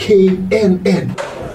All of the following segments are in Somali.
k n n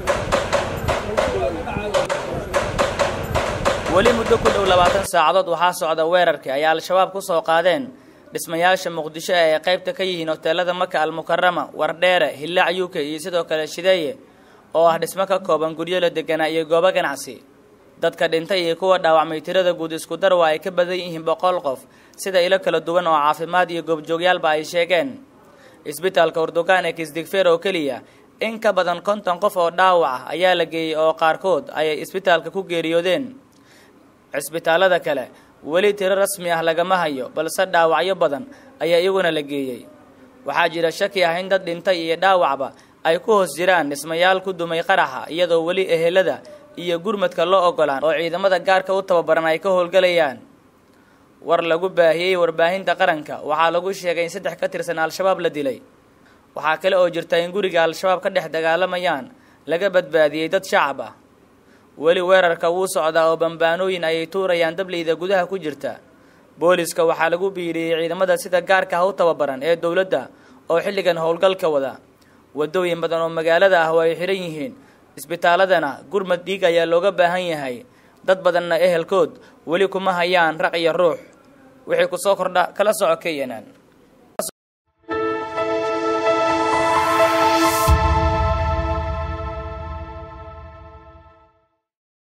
weli muddo ku dhow labaatan saacadood waxaa socda weerarkii ay al-shabaab ku soo qaadeen dhismayaasha muqdisho ee ay qaybta ka yihiin hoteelada maka almukarama wardheere hillaac u k iyo sidoo kale shideeye oo ah dhismo ka kooban guryo la deganaa iyo goobo ganacsi dadka dhintay iyo kuwa dhaawacmay tirada guud isku dar waa ay ka badan yihiin boqol qof sida ilo kala duwan oo caafimaad iyo goobjoogyaalba ay sheegeen isbitaalka urdugaan ee kisdigfeer oo keliya in ka badan konton qof oo dhaawac ah ayaa la geeyey oo qaarkood ayay isbitaalka ku geeriyoodeen cisbitaalada kale weli tiro rasmi ah lagama hayo balse dhaawacyo badan ayaa iyaguna la geeyey waxaa jira shaki ah in dad dhintay iyo dhaawacba ay ku hoos jiraan dhismayaal ku dumay qaraxa iyadoo weli ehelada iyo gurmadka loo ogolaan oo ciidamada gaarka u tababaran ay ka howlgalayaan war lagu baahiyey warbaahinta qaranka waxaa lagu sheegay in saddex ka tirsan al-shabaab la dilay waxaa kale oo jirta in guriga al-shabaab ka dhex dagaalamayaan laga badbaadiyey dad shacab ah weli weerarka wuu socdaa oo bambaanooyin ayay tuurayaan dableyda gudaha ku jirta booliska waxaa lagu biiriyey ciidamada sida gaarka ah u tababaran ee dowladda oo xilligan howlgalka wada wadooyin badan oo magaalada ah oo ay xidhan yihiin isbitaaladana gurmad dhiig ayaa looga baahan yahay dad badanna ehelkood weli kuma hayaan raq iyo ruux wixii ku soo kordha kala soco kenyan